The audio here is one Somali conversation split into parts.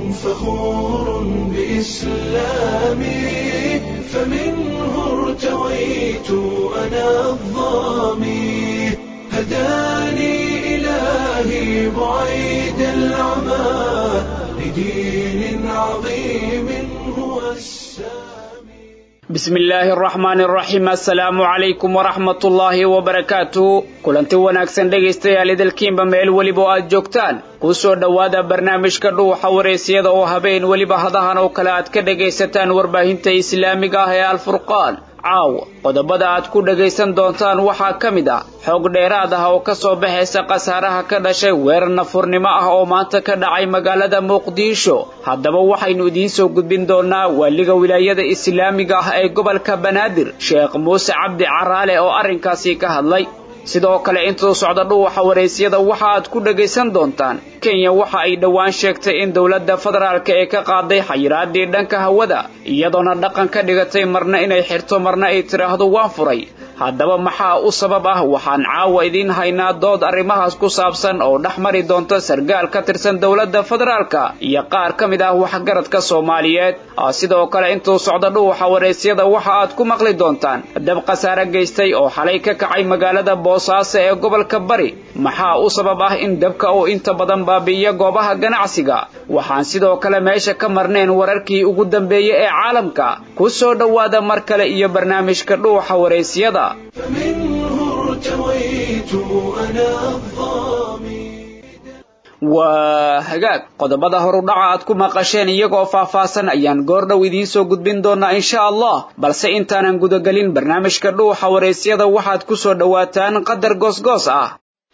فخور بإسلامي فمنه ارتويت أنا الظامي هداني إلهي بعيد العمى لدين عظيم هو السامي bismi illaahi araxmaani araxiim assalaamu calaykum waraxmatullaahi wabarakaatu kulanti wanaagsan dhegaystayaal idilkiinba meel weliba oo aad joogtaan kuu soo dhowaada barnaamijka dhuuxa wareysiyada oo habeen weliba hadahan oo kale aad ka dhegaysataan warbaahinta islaamiga ah ee alfurqaan caawa qodobada aad ku dhagaysan doontaan waxaa ka mid ah xoog dheeraad ah oo ka soo baxaysa khasaaraha ka dhashay weerar nafurnimo ah oo maanta ka dhacay magaalada muqdisho haddaba waxaynu idiin soo gudbin doonaa waaliga wilaayada islaamiga ah ee gobolka banaadir sheekh muuse cabdi caraale oo arrinkaasi ka hadlay sidoo kale intuu socda dhuuxa waraysyada waxa aad ku dhagaysan doontaan kenya waxa ay dhowaan sheegtay in dowladda federaalka ee ka qaaday xayiraadii dhanka hawada iyadoona dhaqan ka dhigatay marna inay xirto marna ay tidhaahdo waan furay haddaba maxaa u sabab ah waxaan caawa idiin haynaa dood arrimahaas ku saabsan oo dhex mari doonta sargaal ka tirsan dowladda federaalka iyo qaar ka mid ah waxgaradka soomaaliyeed sidoo kale intuu socda dhuuxa waraysyada waxa aad ku maqli doontaan dab khasaare geystay oo xalay ka kacay magaalada boosaaso ee gobolka bari maxaa u sabab ah in dabka uu inta badan baabi'iyo goobaha ganacsiga waxaan sidoo kale meesha ka marneen wararkii ugu dambeeyey ee caalamka ku soo dhowaada mar kale iyo barnaamijka dhuuxa waraysyada فمنه ارتويت أنا الظامي waa hagaag qodobada horudhaca aad ku maqasheen iyagoo faahfaahsan ayaan goordhow idiin soo gudbin doonaa insha allah balse intaanan gudagelin barnaamijka dhuuxa waraysyada waxaad ku soo dhowaataan qadar goosgoos ah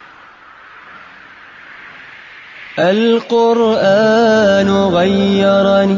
القرآن غيرني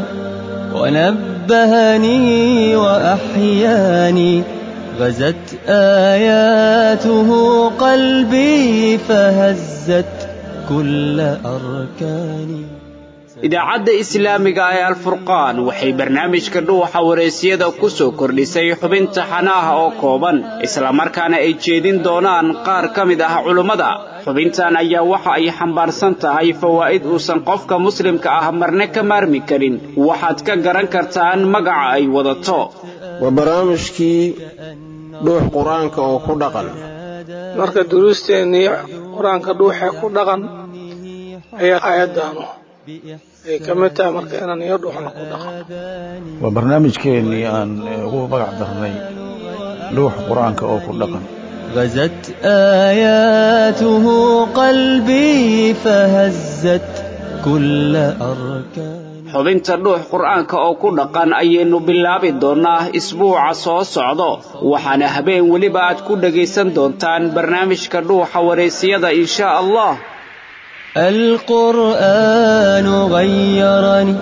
ونبهني وأحياني غزت آياته قلبي فهزت كل أركاني idaacadda islaamiga ee alfurqaan waxay barnaamijka dhuuxa waraysyada ku soo kordhisay xubinta xanaaha oo kooban islamarkaana ay jeedin doonaan qaar ka mid ah culummada xubintan ayaa waxa ay xambaarsan tahay fawaa'id uusan qofka muslimka ah marne ka maarmi karin waxaad ka garan kartaan magaca ay wadato waa barnaamijkii dhuux qur-aanka oo ku dhaqan marka duruusteennii qur-aanka dhuuxee ku dhaqan ayaa aayaddaanu ay ka mid tahay marka inaan iyo dhuuxna ku dhaqan waa barnaamijkeennii aan ugu magac darnay dhuuxa qur-aanka oo ku dhaqan غزت آياته قلبي فهزت كل أركاني xubinta dhuux qur'aanka oo ku dhaqan ayaynu bilaabi doonnaa isbuuca soo socdo waxaana habeen weliba aad ku dhagaysan doontaan barnaamijka dhuuxa waraysyada insha allah القرآن غيرني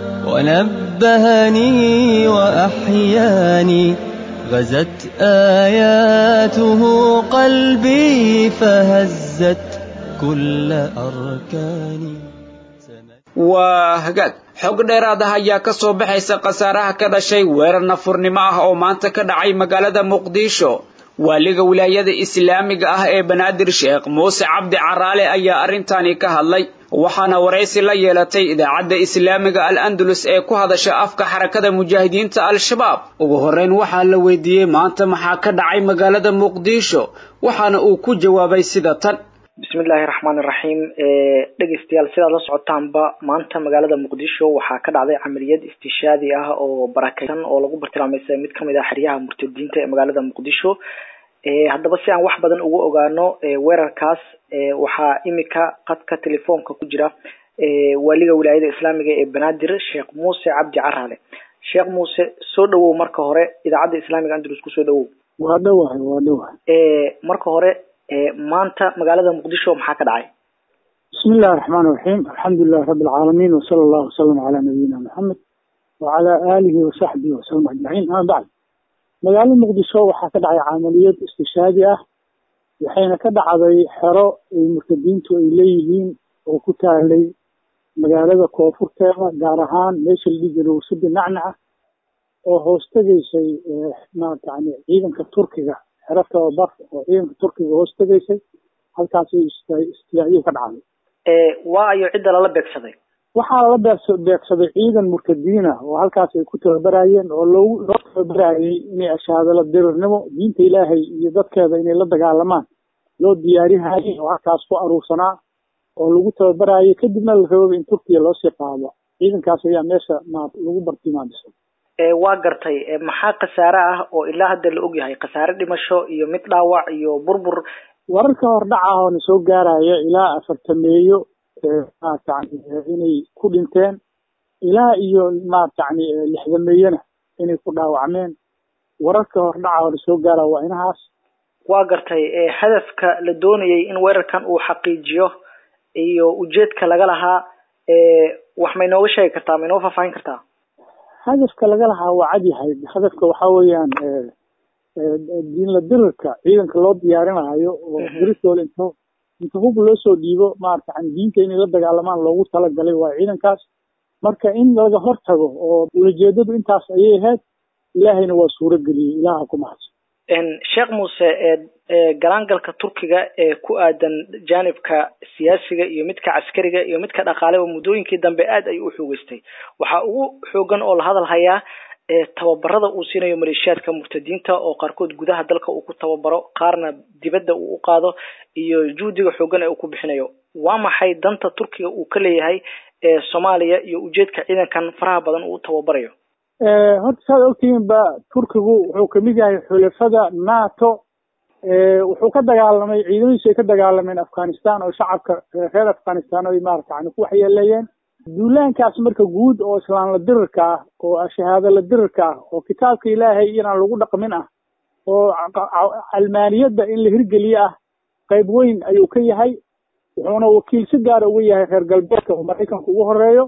ونبهني وأحياني غزت آياته قلبي فهزت كل أركاني waa hagaag xog dheeraad ah ayaa ka soo baxaysa khasaaraha ka dhashay weerar nafurnimo ah oo maanta ka dhacay magaalada muqdisho waaliga wilaayada islaamiga ah ee banaadir sheekh muuse cabdi caraale ayaa arrintani ka hadlay waxaana waraysi la yeelatay idaacadda islaamiga al andalus ee ku hadasha afka xarakada mujaahidiinta al-shabaab ugu horreyn waxaa la weydiiyey maanta maxaa ka dhacay magaalada muqdisho waxaana uu ku jawaabay sida tan bismillahi raxmaan iraxiim dhegeystayaal sidaad la socotaanba maanta magaalada muqdisho waxaa ka dhacday camaliyad istishaadi ah oo barakeysan oo lagu bartilmaameysay mid kamid ah xeryaha murtadiinta ee magaalada muqdisho haddaba si aan wax badan ugu ogaano weerarkaas waxaa imika qadka telefoonka ku jira waaliga wilaayada islaamiga ee banaadir sheekh muuse cabdi caraale sheekh muuse soo dhawow marka hore idaacadda islaamiga andalus kusoo dhawow waa dhawahay waa dhawahay marka hore maanta magaalada muqdisho maxaa ka dhacay bismi illahi raxmaan iraxiim alxamdu lilahi rabbi alcaalamiin wasala allahu wasalam calaa nabiyina maxamed wacala aalihi wasaxbihi wasalam ajmaciin ama bacd magaalada muqdisho waxaa ka dhacay camaliyad istishaadi ah waxayna ka dhacday xero ay murtadiintu ay leeyihiin oo ku taalay magaalada koonfurteeda gaar ahaan meesha la dhihi jiray wasadi nacnaca oo hoos tegaysay maarata yani ciidanka turkiga xero tababar oo ciidanka turkiga hoos tegaysay halkaasay istilaacyo ka dhacday waa ayo cidda lala beegsaday waxaa la beers- beegsaday ciidan murtadiin ah oo halkaas ay ku tababarayeen oo loogu loo tababarayay inay ashaadala dirirnimo diinta ilaahay iyo dadkeeda inay la dagaalamaan loo diyaarihayay oo halkaas ku aruursanaa oo lagu tababarayay kadibna la rababa in turkiya loosii qaado ciidankaas ayaa meesha ma lagu bartilmaamisa ee waa gartay ee maxaa khasaare ah oo ilaa hadda la ogyahay khasaare dhimasho iyo mid dhaawac iyo burbur wararka hordhaca oo na soo gaaraya ilaa afartameeyo maaragtani inay ku dhinteen ilaa iyo maaragtani lixdameeyona inay ku dhaawacmeen wararka hordhaca oo na soo gaaraya waa inahaas waa gartay ee hadafka la doonayay in weerarkan uu xaqiijiyo iyo ujeedka laga lahaa ee wax may nooga sheegi kartaa may noo faahfaahin kartaa hadafka laga lahaa waa cad yahay hadafka waxaa weeyaan diinla dirirka ciidanka loo diyaarinayo oo dirirtooda inta inta hub loo soo dhiibo maarata diinta inay la dagaalamaan loogu talagalay waa ciidankaas marka in laga hortago oo ulajeedadu intaas ayay ahayd ilaahayna waa suuro geliyey ilaaha ku mahadsan sheekh muuse ee galaangalka turkiga ee ku aadan jaanibka siyaasiga iyo midka caskariga iyo midka dhaqaaleba muddooyinkii dambe aad ayuu u xoogeystay waxaa ugu xoogan oo la hadal hayaa tababarada uu siinayo maleeshiyaadka murtadiinta oo qaarkood gudaha dalka uu ku tababaro qaarna dibadda uu u qaado iyo juhdiga xoogan ee uu ku bixinayo waa maxay danta turkiga uu ka leeyahay ee soomaaliya iyo ujeedka ciidankan faraha badan uu tababarayo horta saad ogtihiin ba turkigu wuxuu kamid yahay xulafada nato wuxuu ka dagaalamay ciidamadiisu ay ka dagaalameen afghanistan oo shacabka reer afghanistan ay maarata yani ku waxyeeleeyeen duulaankaas marka guud oo islaan la dirirka ah oo shahaado la dirirka ah oo kitaabka ilaahay inaan lagu dhaqmin ah oo calmaaniyadda in la hirgeliye ah qayb weyn ayuu ka yahay wuxuuna wakiil si gaara uga yahay reer galbeedka oo maraykanka ugu horeeyo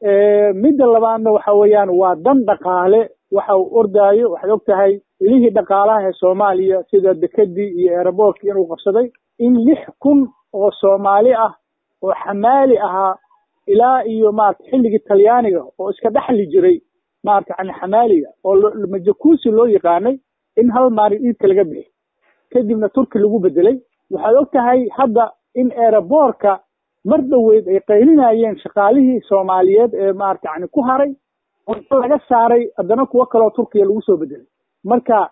midda labaadna waxa weeyaan waa dan dhaqaale waxa uu ordaayo waxaad og tahay ilihii dhaqaalaha ee soomaaliya sida dekedii iyo eeraboorkii inuu qabsaday in lix kun oo soomaali ah oo xamaali ahaa ilaa iyo maarata xilligii talyaaniga oo iska dhexli jiray maarata yani xamaaliga oo majakuusi loo yaqaanay in hal maalin iidka laga bixi kadibna turki lagu bedelay waxaad og tahay hadda in eeraboorka mar dhaweyd ay qaylinayeen shaqaalihii soomaaliyeed ee maarata yani ku haray oo laga saaray haddana kuwo kaleo turkiya lagu soo bedelay marka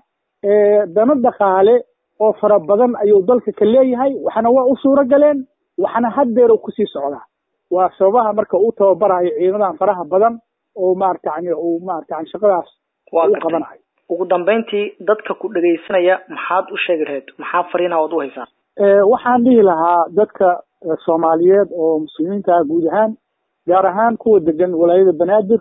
dano dhaqaale oo fara badan ayuu dalka ka leeyahay waxna waa u suuro galeen waxna haddeer kusii socdaa waa sababaha marka uu tababarayo ciidamadan faraha badan oo maarata yani uu maarata yani shaqadaas u qabanayo ugu dambeyntii dadka ku dhegaysanaya maxaad u sheegi lahayd maxaa fariina ood u haysaa waxaan dhihi lahaa dadka soomaaliyeed oo muslimiinta ah guud ahaan gaar ahaan kuwa degan walaayada banaadir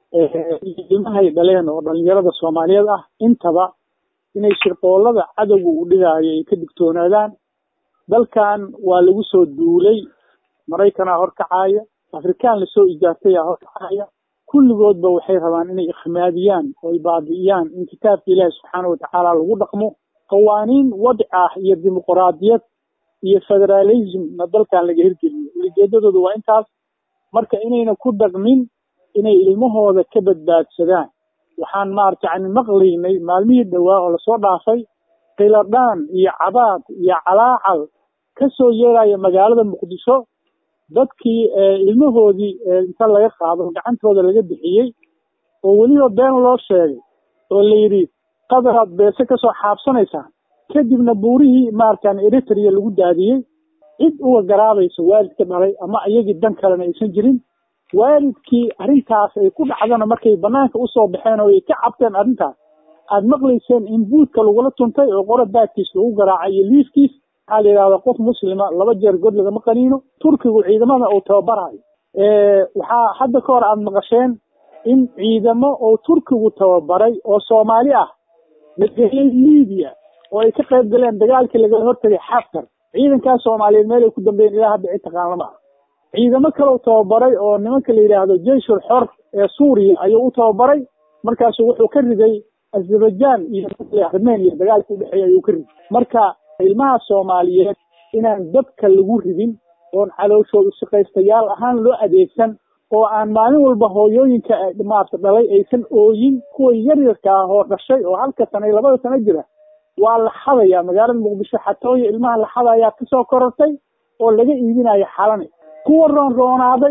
ilmahay dhaleen oo dhalinyarada soomaaliyeed ah intaba inay shirqoolada cadowga u dhigaayo ay ka digtoonaadaan dalkan waa lagu soo duulay maraykanaa horkacaya afrikaan lasoo ijaartayaa horkacaya kulligoodba waxay rabaan inay ikhmaadiyaan oo ay baabi'iyaan in kitaabka ilaahi subxaana watacaala lagu dhaqmo qawaaniin wadci ah iyo dimuquraadiyad iyo federalismna dalkan laga hirgeliyo ulijeedadooda waa intaas marka inayna ku dhaqmin inay ilmahooda ka badbaadsadaan waxaan maarata yani maqlaynay maalmihii dhowaa oo lasoo dhaafay kiladhaan iyo cabaad iyo calaacal ka soo yeeraya magaalada muqdisho dadkii ilmahoodii inta laga qaado gacantooda laga bixiyey oo weliba been loo sheegay oo la yidhi qadaraad beese kasoo xaabsanaysaa kadibna buurihii maaratan eritrea lagu daadiyey cid uga garaabaysa waalidka dhalay ama iyagii dan kalena aysan jirin waalidkii arrintaas ay ku dhacdana markay banaanka usoo baxeen oo ay ka cabteen arrintaas aad maqlayseen in buudka lagula tuntay oo qora baadkiis lagu garaacay iyo liifkiis waxaa la yidhahda qof muslima laba jeer god lagama qaniino turkigu ciidamada uu tababarayo waxaa hadda ka hor aada maqasheen in ciidamo oo turkigu tababaray oo soomaali ah lageeyey libiya oo ay ka qayb galeen dagaalkii lagala hortagay xaftar ciidankaas soomaaliyeed meel ay ku dambeeyeen ilaa hadda cid taqaan lama ah ciidamo kale u tababaray oo nimanka la yidhaahdo jeyshul xor ee suuriya ayuu u tababaray markaasu wuxuu ka riday azerbaijan iyo armenia dagaalka udhexeeya ayuu ka riday marka ilmaha soomaaliyeed inaan dabka lagu ridin oon calooshooda shaqaystayaal ahaan loo adeegsan oo aan maalin walba hooyooyinka maarta dhalay aysan ooyin kuwa yaryarka ah oo dhashay oo halka sana iyo labada sano jira waa la xadayaa magaalada muqdisho xatooya ilmaha la xadayaa kasoo korortay oo laga iibinayo xalani kuwa roonroonaaday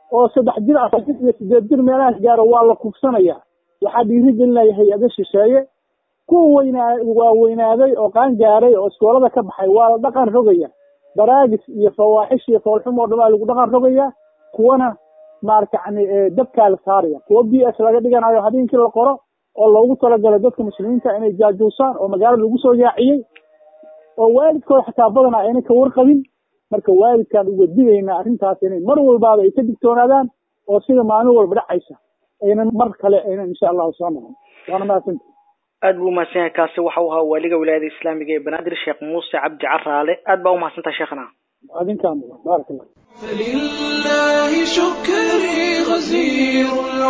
oo saddex jir afar jir iyo sideed jir meelahaas gaaro waa la kufsanaya waxaa dhiiri gelinaya hay-ado shisheeye kuwa weynaa waa weynaaday oo qaan gaaray oo iskoolada ka baxay waa la dhaqan rogaya daraagis iyo fawaaxish iyo foolxumo o dhan waa lagu dhaqan rogaya kuwana maarata yani dabkaa la saaraya kuwa b s laga dhiganayo habeenkii la qoro oo loogu talagalay dadka muslimiinta inay jaajuusaan oo magaalada lagu soo yaaciyey oo waalidkooda xataa badana ayna ka warqabin marka waalidkaan uga digaynaa arrintaas inay mar walbaaba ay ka digtoonaadaan oo sida maalin walba dhacaysa aynan mar kale aynan insha allahu soo noqon waana mahadsanti aad buu umahadsan yahay kaasi waxa uu ahaa waaliga wilaayada islaamiga ee banaadir sheekh muuse cabdi caraale aad baa umahadsantaha sheekhana adinkaa mudan baarak allah فلله شكري غزير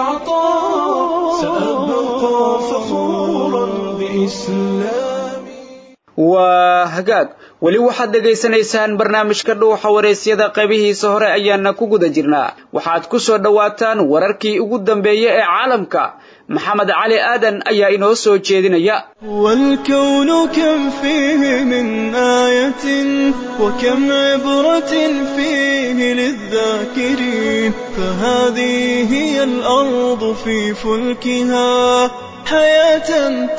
العطاء سأبقى فخورا بإسلامي waa hagaag weli waxaad dhegaysanaysaan barnaamijka dhuuxa waraysyada qaybihiisa hore ayaana ku guda jirnaa waxaad ku soo dhowaataan wararkii ugu dambeeyey ee caalamka maxamed cali aadan ayaa inoo soo jeedinaya والكون كم فيه من آية وكم عبرة فيه للذاكرين فهذه هي الأرض في فلكها حياة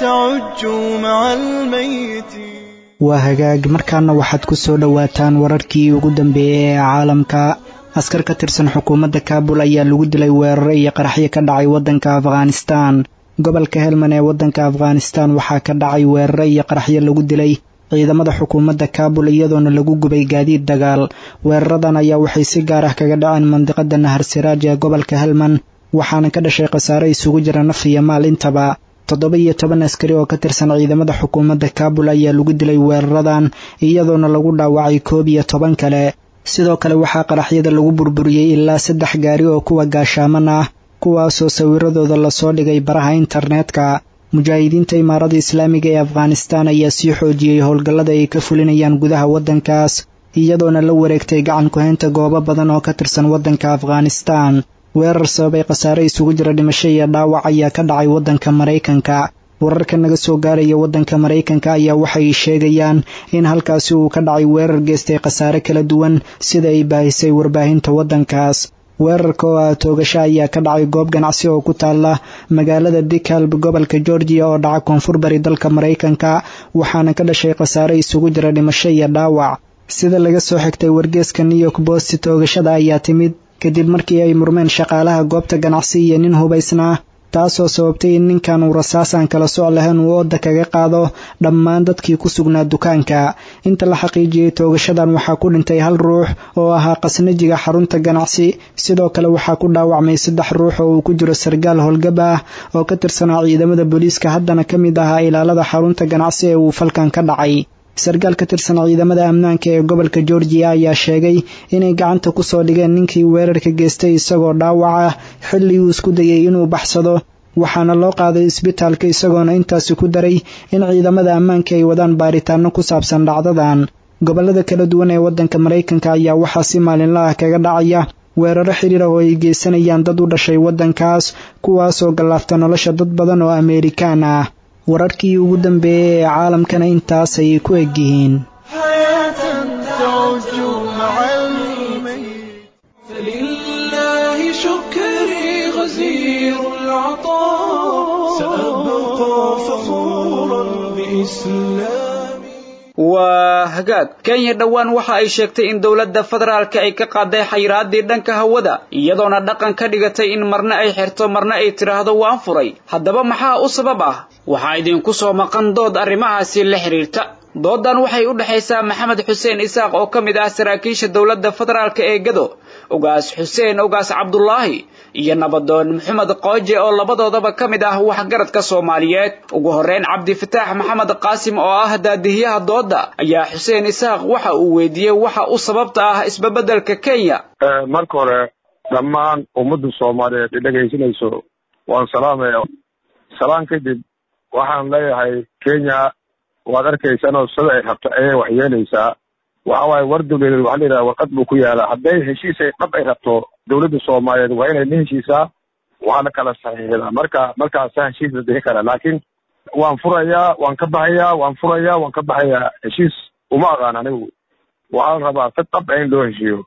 تعج مع الميت waa hagaag markaana waxaad ku soo dhowaataan wararkii ugu dambeeyey ee caalamka askar ka tirsan xukuumadda kaabul ayaa lagu dilay weeraro iyo qaraxyo ka dhacay waddanka afghanistaan gobolka helman ee waddanka afghanistaan waxaa ka dhacay weeraro iyo qaraxyo lagu dilay ciidamada xukuumadda kaabul iyadoona lagu gubay gaadiid dagaal weeraradan ayaa waxay si gaar ah kaga dhaceen mandiqada nahar siraaj ee gobolka helman waxaana ka dhashay khasaare isugu jira naf iyo maal intaba toddoba iyo toban askari oo ka tirsan ciidamada xukuumadda kaabul ayaa lagu dilay weeraradan iyadoona lagu dhaawacay koob iyo toban kale sidoo kale waxaa qaraxyada lagu burburiyey ilaa saddex gaari oo kuwa gaashaaman ah kuwaasoo sawiradooda lasoo dhigay baraha internetka mujaahidiinta imaarada islaamiga ee afghanistaan ayaa sii xoojiyey howlgallada ay ka fulinayaan gudaha waddankaas iyadoona la wareegtay gacan ku-haynta goobo badan oo ka tirsan waddanka afghanistaan weerar sababay khasaare isugu jira dhimasho iyo dhaawac ayaa ka dhacay waddanka maraykanka wararka naga soo gaaraya waddanka maraykanka ayaa waxay sheegayaan in halkaasi uu ka dhacay weerar geystay khasaare kala duwan sida ay baahisay warbaahinta waddankaas weerarka oo ah toogasho ayaa ka dhacay goob ganacsi oo ku taala magaalada bicalb gobolka georgiya oo dhaca koonfur bari dalka maraykanka waxaana ka dhashay khasaare isugu jira dhimasho iyo dhaawac sida laga soo xigtay wargeeska new york bost toogashada ayaa timid kadib markii ay murmeen shaqaalaha goobta ganacsi iyo nin hubaysnaa taasoo sababtay in ninkan uu rasaasaan kala soc lahayn uu ooda kaga qaado dhammaan dadkii ku sugnaa dukaanka inta la xaqiijiyey toogashadan waxaa ku dhintay hal ruux oo ahaa qasnajiga xarunta ganacsi sidoo kale waxaa ku dhaawacmay saddex ruux oo uu ku jiro sargaal howlgab ah oo ka tirsanaa ciidamada booliiska haddana ka mid ahaa ilaalada xarunta ganacsi ee uu falkan ka dhacay sarkaal ka tirsan ciidamada ammaanka ee gobolka georgiya ayaa sheegay inay gacanta ku soo dhigeen ninkii weerarka geystay isagoo dhaawac ah xilli uu isku dayay inuu baxsado waxaana loo qaaday isbitaalka isagoona intaasi ku daray in ciidamada ammaanka ay wadaan baaritaano ku saabsan dhacdadan gobollada kala duwan ee waddanka maraykanka ayaa waxaa si maalinla ah kaga dhacaya weeraro xidhiir ah oo ay geysanayaan dad u dhashay waddankaas kuwaasoo gallaafta nolosha dad badan oo ameerikaan ah wararkii ugu dambeeyey ee caalamkana intaas ayay ku eg yihiin فلله شكري غزير العطاء سأبقى فخورا بإسلامي waa hagaag kenya dhowaan waxa ay sheegtay in dowladda federaalka ay ka qaaday xayiraadii dhanka hawada iyadoona dhaqan ka dhigatay in marna ay xirto marna ay tidhaahdo waan furay haddaba maxaa u sabab ah waxaa idinku soo maqan dood arrimahaasi la xidhiirta doodan waxay u dhexaysaa maxamed xuseen isaaq oo ka mid ah saraakiisha dowladda federaalka ee gado ogaas xuseen ogaas cabdulaahi iyo nabadoon maxamed qooje oo labadoodaba ka mid ah waxgaradka soomaaliyeed ugu horreyn cabdifataax maxamed qaasim oo ah daadihiyaha doodda ayaa xuseen isaaq waxa uu weydiiyey waxa u sababta ah isbabeddelka kenya marka hore dhammaan ummadda soomaaliyeed i dhegaysanayso waan salaamaya salaan kadib waxaan leeyahay kenya waad arkaysanoo sida ay rabto ayay wax yeelaysaa waxa waaye war dawladeed waxaa la yidhaha warqad buu ku yaalaa hadday heshiis ay dhab ay rabto dawladda soomaaliyeed waa inay la heshiisaa waxaa la kala saxiixdaa marka markaasa heshiis la bixi karaa laakiin waan furayaa waan ka baxayaa waan furayaa waan ka baxayaa heshiis uma aqaan anigu waxaa la rabaa si dhab in loo heshiiyo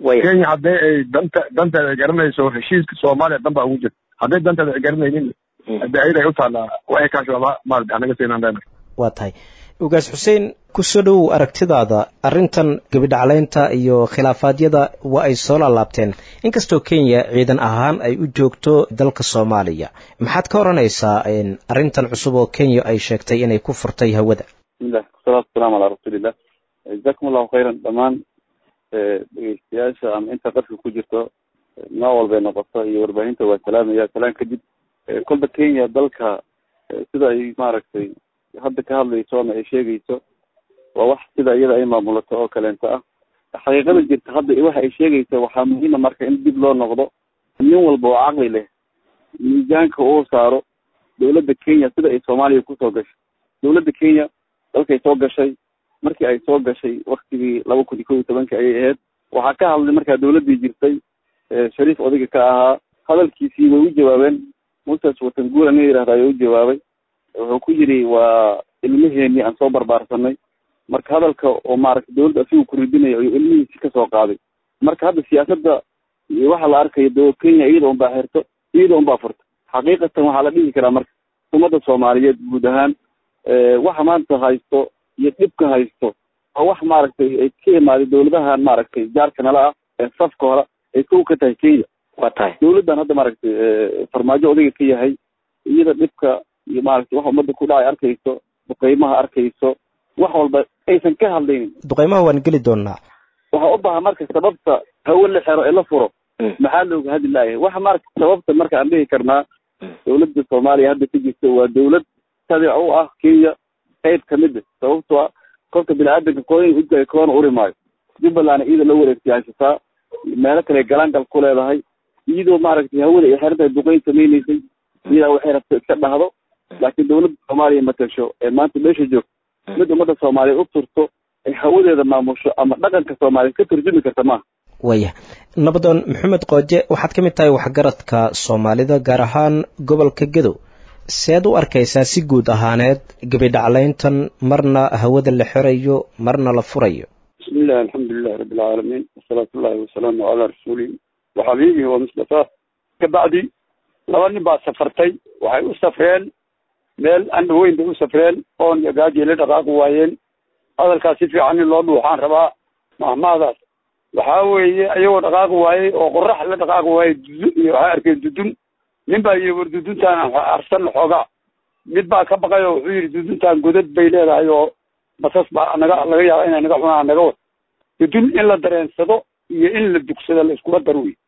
kenya haddii ay danta danteeda ay garanayso heshiiska soomaaliya dan baa ugu jirta hadday danteeda ay garanaynin hadii ayada ay u taallaa waxay kaashaaba maarata anaga siinaan leenahay waa tahay ugaas xuseen kusoo dhowow aragtidaada arrintan gebidhaclaynta iyo khilaafaadyada waa ay soo laalaabteen inkastoo kenya ciidan ahaan ay u joogto dalka soomaaliya maxaad ka odhanaysaa arrintan cusub oo kenya ay sheegtay inay ku furtay hawada bismillah wasalaatu wasalaamu calaa rasuulillah jazakum allahu khayran dhammaan dhegeystayaasha ama inta qarka ku jirto nooc walbay noqoto iyo warbaahinta waa salaamaya salaan kadib kolba kenya dalka sida ay maaragtay hadda ka hadlayso ama ay sheegayso waa wax sida iyada ay maamulato oo kaleento ah xaqiiqada jirta hadda waxa ay sheegayso waxaa muhiima marka in dib loo noqdo nin walba oo caqli leh miisaanka uu saaro dawladda kenya sida ay soomaaliya kusoo gashay dawladda kenya dalkay soo gashay markii ay soo gashay waktigii laba kun iyo kow iyo tobanka ayay ahayd waxaa ka hadlay markaa dawladdii jirtay shariif odayga ka ahaa hadalkiisii way u jawaabeen muses watanguura nin yihahda ayaa u jawaabay wuxuu ku yidhi waa ilmaheenii aan soo barbaarsanay marka hadalka oo maaragtay dawladda asigu ku ridinayo ayuu ilmihiisi kasoo qaaday marka hadda siyaasadda waxa la arkayo do kenya iyada un baa xirto iyada un baa furto xaqiiqatan waxaa la dhihi karaa marka ummadda soomaaliyeed guud ahaan waxa maanta haysto iyo dhibka haysto oo wax maaragtay ay ka imaaday dawladahan maaragtay jaarka nala ah ee safka hore ay kow ka tahay kenya waa tahay dawladdan hadda maaragtay farmaajo odayga ka yahay iyada dhibka iyo maaragtay waxa ummadda ku dhacay arkayso duqeymaha arkayso wax walba aysan ka hadlaynin duqeymaha waan geli doonaa waxaa u baahan marka sababta hawe la xero ee la furo maxaa looga hadli laaya waxa marka sababta marka aan dhihi karnaa dawladda soomaaliya hadda ka jirta waa dawlad tabic u ah kenya qayb kamid a sababto a kolka bini-aadanka kooyin udga koona uri maayo jubbaland iyada la wareegtay haysataa meelo kale galaangal ku leedahay iyadoo maaragtay hawada ay xeran tahay duqeyn samaynaysay iyadaa waxay rabto iska dhahdo laakiin dawladda soomaaliya matasho ee maanta meesha joogto mid ummadda soomaaliyeed u turto ay hawadeeda maamusho ama dhaqanka soomaaliyeed ka turjumi karta maaha waya nabadoon maxamed qooje waxaad ka mid tahay waxgaradka soomaalida gaar ahaan gobolka gedow seed u arkaysaa si guud ahaaneed gebidhaclayntan marna hawada la xirayo marna la furayo bismi illahi alxamdulilahi rabbi alcaalamiin wasalaatu ullahi wasalaamu calaa rasuulihi waxabiibihi wa mustafa kabacdi laba nin baa safartay waxay u safreen meel andha weyn bay u safreen oon iyo gaaji la dhaqaaqi waayeen hadalkaas si fiican in loo dhuuxaan rabaa mahmaadaas waxaa weeye iyagoo dhaqaaqi waayey oo qorax la dhaqaaqi waayey dudun iyo waxay arkeen dudun nin baa yii war duduntaan arsan xoogaa mid baa ka baqay oo wuxuu yidhi duduntaan godad bay leedahay oo basas baa naga laga yaaba inay naga cunaan naga wad dudun in la dareensado iyo in la dugsado la iskuma dar wey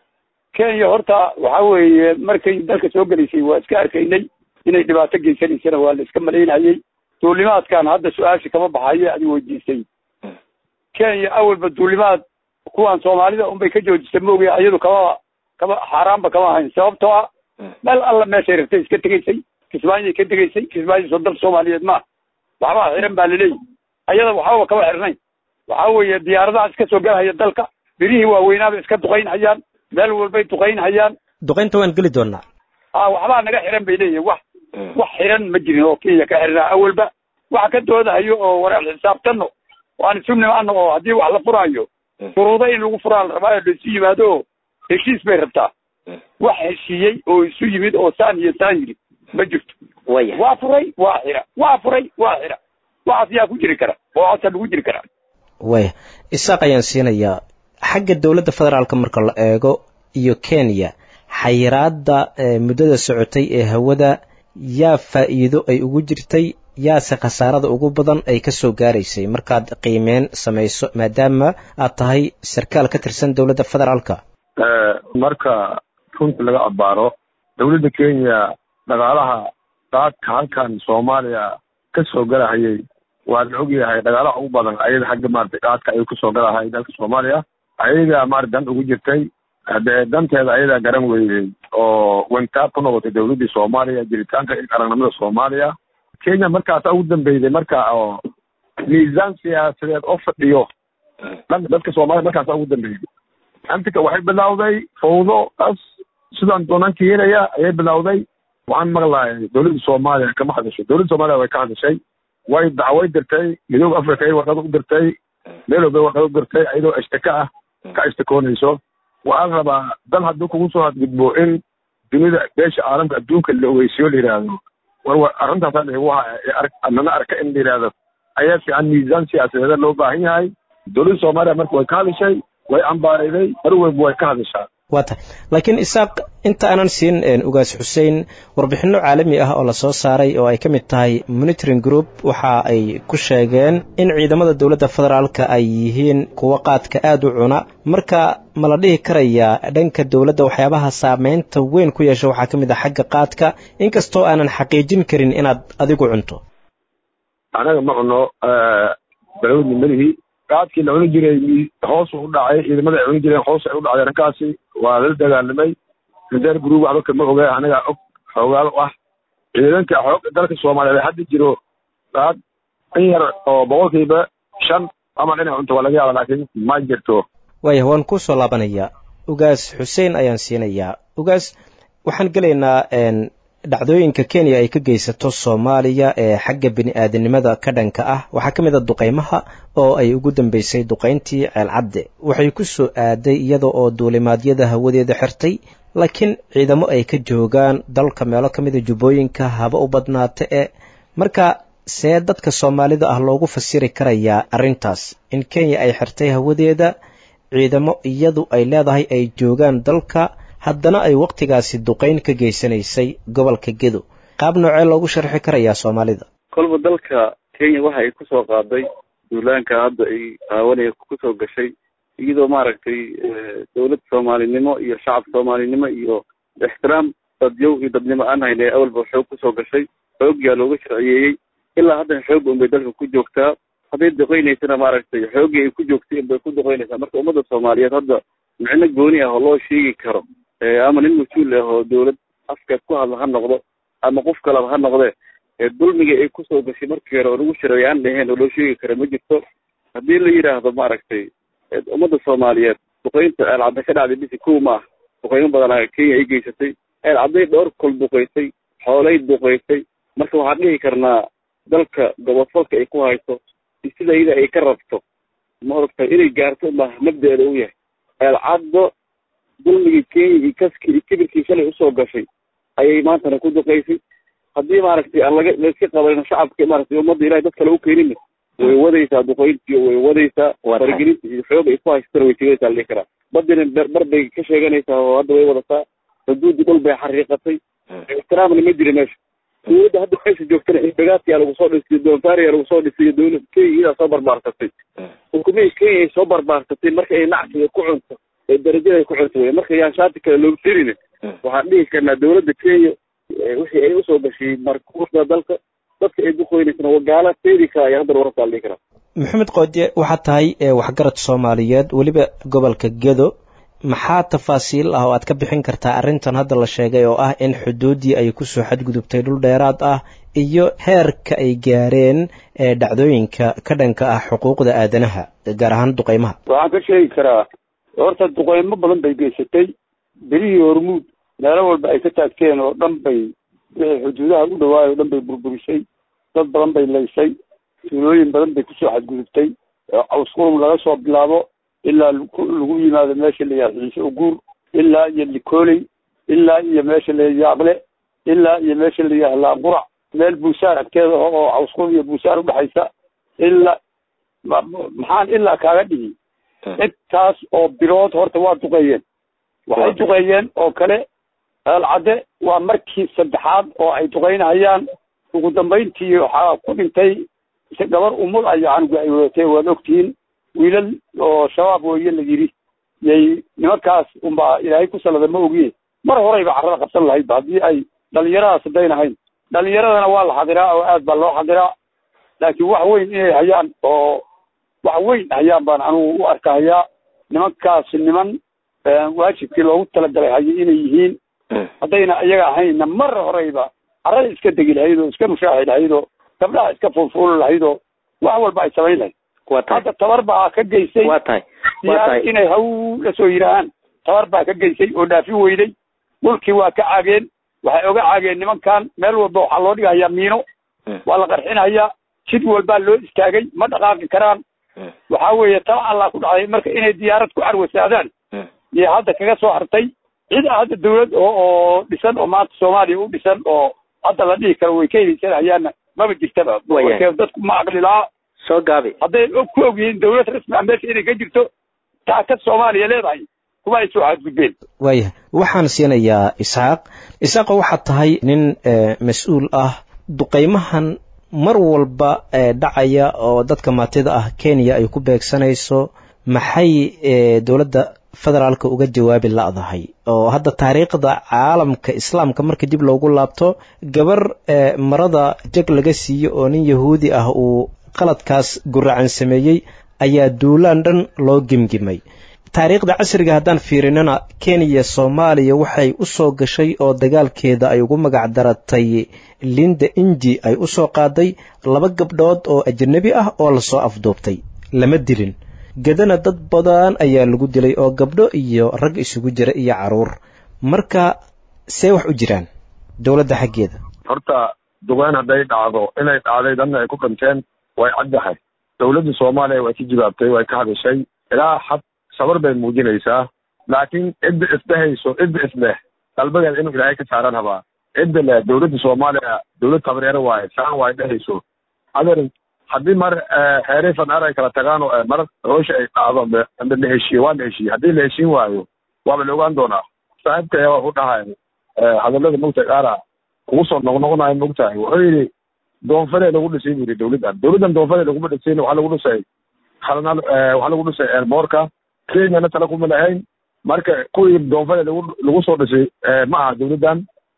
kenya horta waxa weeye markay dalka soo gelaysay waa iska arkaynay inay dhibaato geysanaysana waa la iska malaynayey duulimaadkan hadda su-aasha kama baxayo adi weydiisay kenya awalba duulimaad kuwan soomaalida unbay ka joojisa maogaya iyadu kama kama xaaraanba kama ahayn sababtoo ah meel alla meeshay rabtay iska tegaysay kismaayay ka tegaysay kismaayo soo dal soomaaliyeed maaha waxbaa xiran baa laleeyahy ayada waxbaba kama xirnayn waxa weeye diyaaradaha iska soo galhaya dalka birihii waaweynaaba iska duqayn hayaan meel walbay duqayn hayaan duqaynta waan geli doonaa ha waxbaa naga xiran bay leeyihin wax wax xiran ma jirin oo kenya ka xirnaa awalba waxa ka doodahayo oo wareer xisaabtano waan isu nimaano oo haddii wax la furaayo shuruudo in lagu furaa la rabaa oo la isu yimaado oo heshiis bay rabtaa wax heshiiyey oo isu yimid oo saan iyo saan yiri ma jirto waya waa furay waa xira waa furay waa xira waxaas yaa ku jiri kara waxaasa lagu jiri karaa waya isaaq ayaan siinayaa xagga dowladda federaalka marka la eego iyo kenya xayiraadda muddada socotay ee hawada yaa faa'iido ay ugu jirtay yaase khasaarada ugu badan ay ka soo gaaraysay markaad qiimeyn samayso maadaama aad tahay sarkaal ka tirsan dowladda federaalka marka runta laga abaaro dowladda kenya dhaqaalaha qaadka halkan soomaaliya ka soo galahayay waa la ogyahay dhaqaalaha ugu badan ayada xagga maarata qaadka ayuu kasoo galahay dalka soomaaliya ayaga maarata dan ugu jirtay hadee danteeda ayadaa garan weydey oo wantaab ku noqotay dowladdii soomaaliya jiritaanka aragnimada soomaaliya kenya markaasa ugu dambeyday marka oo miisaan siyaasadeed oo fadhiyo dhanka dadka soomaaliya markaasa ugu dambeyday antika waxay bilawday fawdo as sidaan doonanka yeelaya ayay bilawday waxaan maqlahay dowladda soomaaliya kama hadasho dowladda soomaaliya way ka hadashay way dacway dirtay midooda africa ay warqad u dirtay meel walba warqad u dirtay iyadoo ashtaka ah ka istikoonayso waxaan rabaa dal hadduu kugu soo hadgudbo in dunida beesha caalamka adduunka la ogeysiyo la yidhaahdo war war arrintaasaan igu nana arka in la yidhaahdo ayaa fiican miisaan siyaasadeeda loo baahan yahay dowladda soomaaliya marka way ka hadishay way ambaarayday mar walba way ka hadishaa waa tahay laakiin isaaq inta aanan siin ugaas xuseen warbixinno caalami ah oo lasoo saaray oo ay ka mid tahay monitoring group waxa ay ku sheegeen in ciidamada dowladda federaalka ay yihiin kuwo qaadka aada u cuna marka ma la dhihi karayaa dhanka dowladda waxyaabaha saameynta weyn ku yeesha waxaa ka mid ah xagga qaadka inkastoo aanan xaqiijin karin inaad adigu cunto anaga ma cuno balawdni malihii qaadkii la cuni jiray hoos u dhacay ciidamada ay cuni jireen hoos ay u dhacday arrinkaasi waa lala dagaalamay reser group waxba kama oga anaga og xoogaal u ah ciidanka xoog dalka soomaaliyeed hadda jiro qaad in yar oo boqolkiiba shan ama dhinac cunto waa laga yaaba laakiin ma jirto waaya waan kuu soo laabanayaa ugaas xuseen ayaan siinayaa ugaas waxaan gelaynaa dhacdooyinka kenya ay ka geysato soomaaliya ee xagga bini aadanimada ka dhanka ah waxaa ka mid a duqaymaha oo ay ugu dambeysay duqayntii ceelcadde waxay ku soo aaday iyada oo duulimaadyada hawadeeda xirtay laakiin ciidamo ay ka joogaan dalka meelo ka mida jubbooyinka haba u badnaata e marka see dadka soomaalida ah loogu fasiri karayaa arrintaas in kenya ay xirtay hawadeeda ciidamo iyadu ay leedahay ay joogaan dalka haddana ay wakhtigaasi duqayn ka geysanaysay gobolka gedo qaab noocee loogu sharxi karayaa soomaalida kolba dalka kenya waxa ay kusoo qaaday duulaanka hadda ay qaawanaya kusoo gashay iyadoo maaragtay dawlad soomaalinimo iyo shacab soomaalinimo iyo ixtiraam dadyow iyo dadnimo aan hayna awalba xoog kusoo gashay xoogyaa looga sharciyeeyey ilaa haddana xoogga unbay dalka ku joogtaa hadday duqeynaysana maaragtay xooggii ay ku joogtay unbay ku duqeynaysaa marka ummadda soomaaliyeed hadda micno gooni ah oo loo sheegi karo ama nin mas-uul ah oo dawlad afkeed ku hadla ha noqdo ama qof kaleba ha noqde dulmiga ay kusoo gashay markii hore oo lagu shareeya aan dhaheen oo loo sheegi kara ma jirto haddii la yidhaahdo maaragtay ummadda soomaaliyeed duqeynta ceelcadda ka dhacday bisi kow ma ah duqeymo badanaa kenya ay geysatay ceelcadday dhowr kol duqeysay xoolay duqeysay marka waxaan dhihi karnaa dalka gobodfalka ay ku hayso sida iyada ay ka rabto ma oragtay inay gaarto ma mabda-eeda u yahay ceelcaddo dulmigii kenya iyo kaskii iyo kibirkii shalay usoo gashay ayay maantana ku duqeysay haddii maaragtay aan laga layska qabanin shacabka maaragtay ummadda ilahay dad kale u keenin way wadaysaa duqeyntii way wadaysaa faragelinta iyo xoog ay ku haysatana way tegaysaa la dhihi karaa badina bar bay ka sheeganaysaa oo hadda way wadataa xuduudii dhul bay xariiqatay ixtiraamna ma jira meesha dawladda hadda meesha joogtana inbagaadkiyaa lagu soo dhisiyo doonfaariyaa lagu soo dhisiyo dawlad kenya iyadaa soo barbaarsatay xukumihii kenya ay soo barbaarsatay marka ay nacsiga ku cunto ee darajada ay ku cunto wey marka yaan shaati kale looga firin waxaan dhihi karnaa dawladda kenya wixii ay usoo gashay markuuda dalka dadka ay duqeynaysana wagaala teedi kara ayaa haddana wararkaa la dhihi karaa maxamed qoodye waxaad tahay waxgarad soomaaliyeed weliba gobolka gedo maxaa tafaasiil ah oo aad ka bixin kartaa arrintan hadda la sheegay oo ah in xuduuddii ay kusoo xadgudubtay dhul dheeraad ah iyo heerka ay gaareen ee dhacdooyinka ka dhanka ah xuquuqda aadanaha gaar ahaan duqeymaha waxaan ka sheegi karaa horta duqeymo badan bay geysatay berihii hormuud meelo walba ay ka taagteen oo dhan bay wixii xuduudaha u dhawaay oo dhan bay burburisay dad badan bay laysay tuulooyin badan bay kusoo xadgudubtay cawsqurub laga soo bilaabo ilaa lagu yimaado meesha la yihahdo ciise uguur ilaa iyo likooley ilaa iyo meesha la yaaqle ilaa iyo meesha la yihahdo laanqurac meel buusaar agteeda oo cawsqurub iyo buusaar udhexaysa ilaa maxaan ilaa kaaga dhigi intaas oo bilood horta waa duqeeyeen waxay duqeeyeen oo kale eelcadde waa markii saddexaad oo ay duqeynahayaan ugu dambayntii waxaa ku dhintay gabar umul aya canuga ay wadatay waad ogtihiin wiilal oo shabaab weeye la yidhi yay nimankaas unbaa ilaahay ku salada ma ogiye mar horeyba carrada qabsan lahaydba haddii ay dhalinyaradaas hadayn ahayn dhalinyaradana waa la xadiraa oo aad baa loo xadiraa laakiin wax weyn inay hayaan oo wax weyn hayaan baan anugu u arkahayaa nimankaas niman waajibkii loogu talagalay hayo inay yihiin haddayna iyaga ahaynna mar horeyba carrada iska degi lahayd oo iska mushaaxi lahayd oo gabdhaha iska fulfuuli lahayd oo wax walba ay samayn lahayd hadda tabar baa ka geysay siyaad inay haw la soo yidhaahaan tabar baa ka geysay oo dhaafi weyday dhulkii waa ka caageen waxay oga caageen nimankan meel walba waxaa loo dhigahayaa miino waa la qarxinayaa jid walbaa loo istaagay ma dhaqaaqi karaan waxaa weeye tala allah ku dhacday marka inay diyaarad ku carwasaadaan iyo hadda kaga soo hartay cid a hadda dawlad oo oo dhisan oo maanta soomaaliya u dhisan oo hadda la dhihi karo way ka heliysanahayaanna maba jirtaba warkeed dadku ma aqli lahaa soo gaabi hadday ku og yihiin dawlad rasmi ah meesha inay ka jirto taakad soomaaliya leedahay kuma ay soo xadgudbeen waayahay waxaan siinayaa isxaaq isxaaqo waxaad tahay nin mas-uul ah duqaymahan mar walba dhacaya oo dadka maatida ah kenya ay ku beegsanayso maxay dowladda federaalka uga jawaabi la'dahay oo hadda taariikhda caalamka islaamka marka dib loogu laabto gabar marada jag laga siiyo oo nin yahuudi ah uu qaladkaas guracan sameeyey ayaa duulaan dhan loo gemgimay taariikhda casriga haddaan fiirinana kenya soomaaliya waxay u soo gashay oo dagaalkeeda ay ugu magac daratay linda inji ay u soo qaaday laba gabdhood oo ajnabi ah oo lasoo afduubtay lama dilin gedana dad badan ayaa lagu dilay oo gabdho iyo rag isugu jira iyo caruur marka see wax u jiraan dowladda xaggeeda horta duqeyn hadday dhacdo inay dhacday dadna ay ku dhinteen way caddahay dowladda soomaaliya way ka jawaabtay way ka hadashay ilaa xad sabar bay muujinaysaa laakiin cidda isdhehayso cidda isleh qalbageeda inuu ilaahay ka saaran habaa cidda leh dowladda soomaaliya dowlad tabareero waaye saan waay dhehayso adeer haddii mar xeeray fanaar ay kala tagaan oo mar hoosha ay dhacdo amba la heshiiye waa la heshiiye haddii la heshiin waayo waaba la ogaan doonaa saaxiibka waa ku dhahay hadallada mogtahay qaara kugu soo noqnoqonayo mogtahay wuxuu yidhi doonfare lagu dhisay buu yidhi dowladdan dowladdan doonfare laguma dhisayn waxaa lagu dhisay halna waxaa lagu dhisay eerboorka kenyana tala kuma lahayn marka kuwii doonfare lagu lagu soo dhisay ma aha dowladdan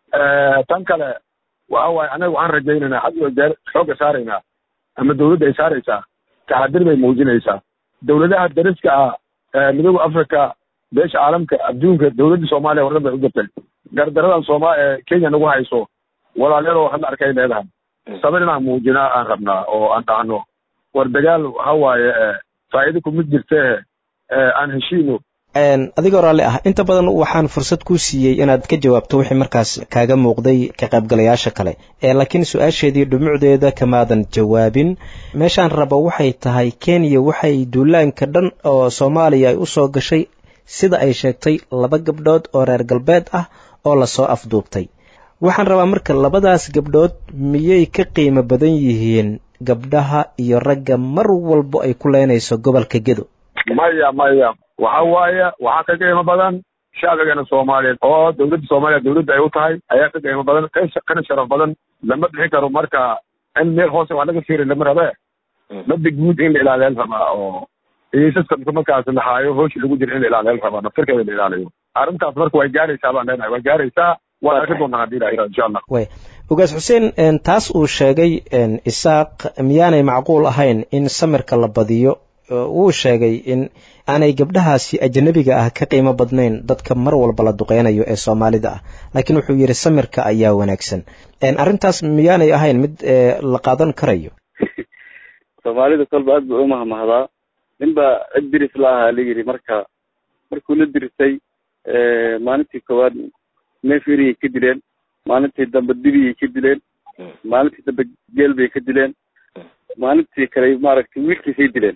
tan kale waxa waaye anaga waxaan rajaynaynaa had iyo jeer xoogga saaraynaa ama dowladda ay saaraysaa taxadir bay muujinaysaa dowladaha dariska ah midooda africa beesha caalamka adduunka dowladda soomaaliya wardan bay u jirtay gardaradan sooma kenya nagu hayso walaalyadoo hadla arkay leedahay sabir inaan muujinaa aan rabnaa oo aan dhahno war dagaal waxa waaye faa'iido kumid jirtee aan heshiino adigoo raalli ah inta badan waxaan fursad kuu siiyey inaad ka jawaabto wixii markaas kaaga muuqday ka qaybgalayaasha kale laakiin su-aasheedii dhumucdeeda kamaadan jawaabin meeshaan rabo waxay tahay kenya waxay duulaanka dhan oo soomaaliya ay u soo gashay sida ay sheegtay laba gabdhood oo reer galbeed ah oo lasoo afduubtay waxaan rabaa marka labadaas gabdhood miyay ka qiimo badan yihiin gabdhaha iyo ragga mar walbo ay ku leynayso gobolka gedo maya maya waxa waaye waxaa ka qiimo badan shacbigeena soomaaliyeed oo dowladda soomaaliya dowladda ay u tahay ayaa ka qiimo badan kana sharaf badan lama dhixi karo marka in meel hoose wax laga fiiri lama rabe mada guud in la ilaaliyal rabaa oo iisaska markaas laxaayo hooshi lagu jira in la ilaaliyal rabaa naftirkeeda la ilaaliyo arrintaas marka way gaaraysaa baan leenahay way gaaraysaa waan arki doonaa haddii la yidhaha insha allah way ogaas xuseen taas uu sheegay isaaq miyaanay macquul ahayn in samirka la badiyo wuu sheegay in aanay gabdhahaasi ajnabiga ah ka qiimo badnayn dadka mar walba la duqeynayo ee soomaalida ah laakiin wuxuu yidhi samirka ayaa wanaagsan arrintaas miyaanay ahayn mid la qaadan karayo soomaalida kolba aad bay umahmahdaa ninbaa cid diris la ahaa la yidhi marka markuu la dirisay maalintii koowaad neefiriyay ka dileen maalintii dambe dibiyay ka dileen maalintii dambe geel bay ka dileen maalintii kale maaragtay wiilkiisay dileen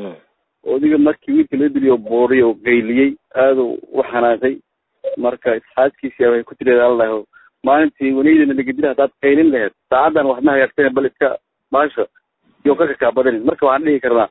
odiga markii wiilka la diliyo buuriy oo gayliyey aaduu u xanaaqay marka isxaaskiisi waxay ku tireed allaho maalintii wanaydana lagadila haddaad qaylin laheyd saacaddan wax ma hagaagsan bal iska baasha iyo ka kakaabadanin marka waxaan dhihi karnaa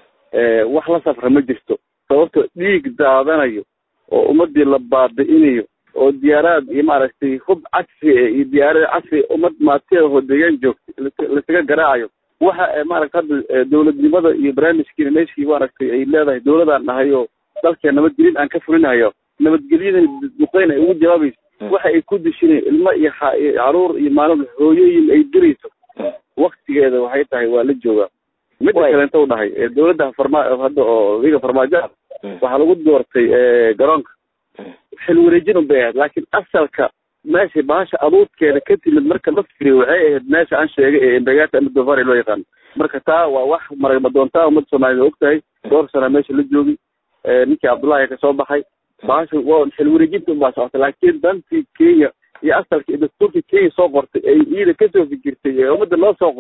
wax la safra ma jirto sababto dhiig daadanayo oo ummadii la baabi'inayo oo diyaaraad iyo maaragtay hub casri iyo diyaarad casri ummad maatida oo deegaan joogta lasaga garaacayo waxa maaragta hadda dowladnimada iyo barnaamijkiina meeshii maaragtay ay leedahay dowladaan nahay oo dalkee nabadgelin aan ka fulinayo nabadgelyadan duqeyn ay ugu jawaabayso waxa ay ku dishinay ilmo iyo caruur iyo maalin hooyooyin ay dirayso waktigeeda waxay tahay waa la joogaa midda kaleenta u dhahay dowladda farma hadda oo liga farmaajoa waxaa lagu doortay garoonka xil wareejin un bay ahayd laakiin asalka meesha baasha aduudkeeda ka timid marka la firiyo waxay ahayd meesha aan sheegay ee embegata ama dofari loo yaqaano marka taa waa wax maragma doontaa ummadda soomaaliyed og tahay dhowr sana meesha la joogi ninkii cabdullahi ka soo baxay baasha waa xil wareejinta unbaa socotay laakiin dantii kenya iyo asalka iyo dastuurkii kenya soo qortay ay iyada kasoo fikirtay ee ummadda loo soo qoray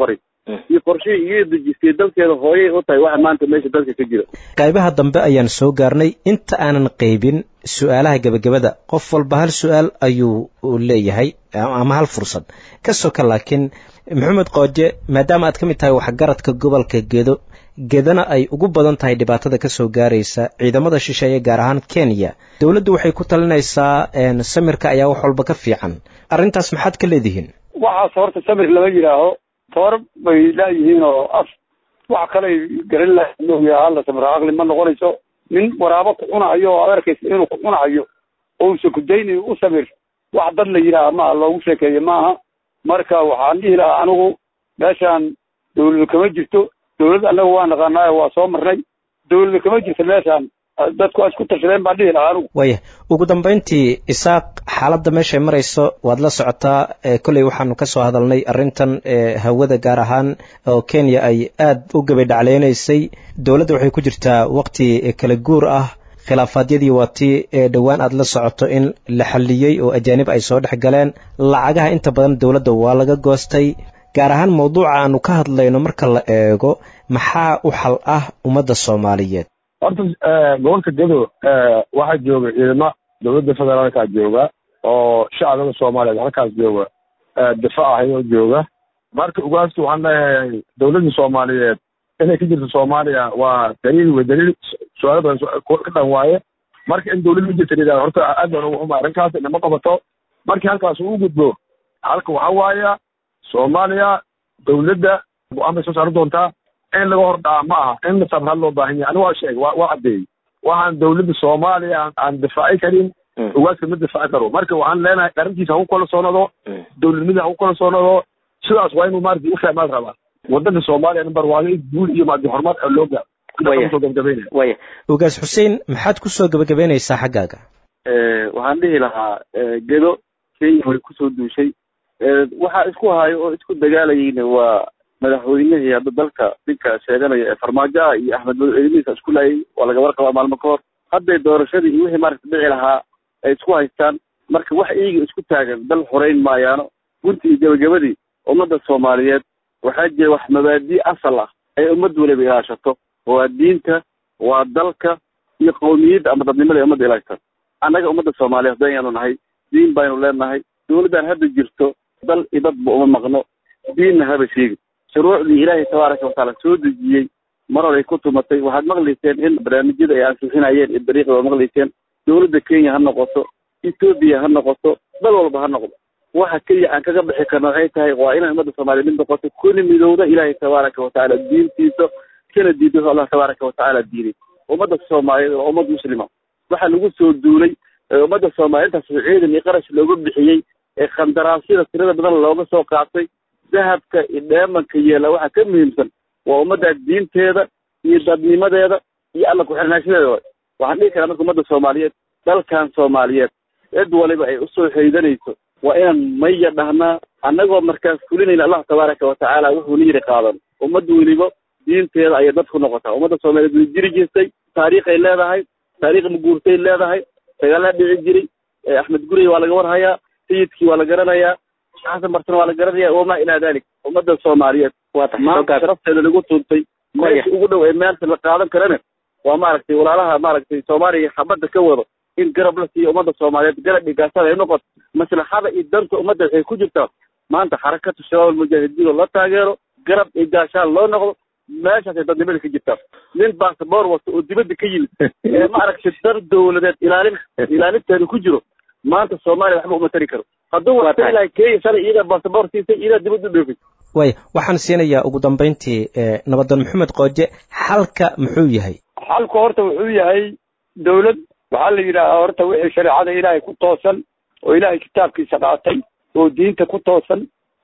iyo qorshihii iyo dejistay dalkeeda hooyay u tahay waxa maanta meesha dalka ka jira qaybaha dambe ayaan soo gaarnay inta aanan qaybin su-aalaha gebagabada qof walba hal su-aal ayuu leeyahay ama hal fursad ka soka laakiin maxamed qooje maadaama aad ka mid tahay waxgaradka gobolka gedo gedana ay ugu badan tahay dhibaatada ka soo gaaraysa ciidamada shisheeye gaar ahaan kenya dowladdu waxay ku talinaysaa samirka ayaa wax walba ka fiican arrintaas maxaad ka leedihiin waxaas horta samir lama yidhaaho toor bay laayihiin oo af wax kaley garan laha hala samir aqli ma noqonayso nin waraabo ku cunahayo oo ad arkaysa inuu ku cunahayo oo usa kudaynayo u samir wax dad la yidhaaha maaha loogu sheekeeyo maaha marka waxaan dhihi lahaa anigu meeshaan dawladu kama jirto dawlad annaga waa naqaanaayo waa soo marnay dawlada kama jirto meeshaan dadku waa isku tashadeen baan dhihi lahaa anigu waya ugu dambayntii isaaq xaaladda meeshay marayso waad la socotaa kolley waxaanu ka soo hadalnay arrintan hawada gaar ahaan oo kenya ay aad u gabadhacleynaysay dowladda waxay ku jirtaa waqti kala guur ah khilaafaadyadii waa tii dhowaan aad la socoto in la xalliyey oo ajaanib ay soo dhex galeen lacagaha inta badan dowladda waa laga goostay gaar ahaan mawduuca aanu ka hadlayno marka la eego maxaa u xal ah ummadda soomaaliyeed horta gobolka gedo waxaa jooga ciidamo dowladda federaalka jooga oo shacbiga soomaaliyeed halkaas jooga difaac ahayoo jooga marka ugaasta waxaan leeyahay dowladda soomaaliyeed inay ka jirto soomaaliya waa daliil wey daliil su-aalo badan ka dhan waaye marka in dowlad ma jirta layidhahdo horta aad baan ugu xuma arrinkaas inama qabato markii halkaas uu gudbo halka waxaa waaya soomaaliya dowladda go-aan bay soo saari doontaa in laga hor dhaca ma aha in sabrad loo baahan yahay aniga waa sheeg waa waa caddeeyey waxaan dowladda soomaaliya aan difaaci karin ugaaska ma difaaci karo marka waxaan leenahay arrintiisa ha ku kala soonado dowladnimada ha ku kala soonado sidaas waa inuu maarata u fahmaad rabaa wadanka soomaaliya number waaga guul iyo maadi horumar loo gaaro waya ugaas xuseen maxaad ku soo gabagabeynaysaa xaggaaga waxaan dhihi lahaa gedo kenya way kusoo duushay waxaa isku hayo oo isku dagaalayeyna waa madaxweynihii hadda dalka ninka sheeganaya ee farmaajo ah iyo axmed mado eedimihiisa isku laayay waa laga warqabaa maalmo ka hor hadday doorashadii iyo wixii maaragta dhici lahaa ay isku haystaan marka wax iyaga isku taagan dal xoreyn maayaano gunti iyo gabagabadii ummadda soomaaliyeed waxaa jira wax mabaadii asal ah ay ummad waliba ilaashato waa diinta waa dalka iyo qowmiyadda ama dadnimada ay ummadda ilaashata annaga ummadda soomaaliyeed hadaynu nahay diin baynu leenahay dowladdan hadda jirto dal iyo dadba uma maqno diinna haba sheegi shuruucdii ilaahay tabaaraka watacaala soo dejiyey mar horay ku tumatay waxaad maqlayseen in barnaamijyada ay ansixinayeen iyo dariiqda waa maqlayseen dowladda kenya ha noqoto etoobiya ha noqoto dal walba ha noqdo waxa keliya aan kaga bixi karna waxay tahay waa inay ummadda soomaaliya mid noqoto kuna midowda ilaahay tabaaraka watacaala diintiisa kana diido allah tabaaraka watacaala diiday ummadda soomaaliyeed waa ummad muslima waxaa lagu soo duulay ummadda soomaaliya intaas ciidan iyo qarash looga bixiyey ee khandaraasyada tirada badan looga soo qaatay dahabka iyo dheemanka yeela waxaa ka muhiimsan waa ummadda diinteeda iyo dadnimadeeda iyo alla ku-xirnaashadeeda waxaan dhihi karaa marka ummadda soomaaliyeed dalkan soomaaliyeed cid waliba ay usoo haydanayso waa inaan maya dhahnaa annagoo markaas fulinayna allah tabaaraka watacaala wuxuu na yidhi qaadan ummad weliba diinteeda ayay dad ku noqotaa ummadda soomaaliyeed way jiri jirtay taariikhay leedahay taariikh maguurtay leedahay dagaalaa dhici jiray axmed gurey waa laga warhayaa sayidkii waa la garanayaa xasan bartana waa la garanaya wamaa ilaa dalik ummadda soomaaliyeed maanta sharafteeda lagu tuntay meesha ugu dhow ee meelta la qaadan karana waa maaragtay walaalaha maaragtay soomaaliya xabadda ka wado in garab la siiyo ummadda soomaaliyeed garab dhigaasada ay noqoto maslaxada iyo danta ummadda waxay ku jirtaa maanta xarakatu shabaab almujaahidiin oo la taageero garab iyo gaashaan loo noqdo meeshaasay dadnimada ka jirtaa nin basaboor wata oo dibadda ka yimid ee maaragtay dar dowladeed ilaalin ilaalinteeda ku jiro maanta soomaaliya waxba uma tari karo hadduu wata ilahay kenya shalay iyadaa basaboor siisay iyadaa dibadda u dhoofay waaya waxaan siinayaa ugu dambayntii nabadan maxamed qooje xalka muxuu yahay xalku horta wuxuu yahay dowlad waxaa la yidhaahaa horta wixii shareecada ilaahay ku toosan oo ilaahay kitaabkiisa qaatay oo diinta ku toosan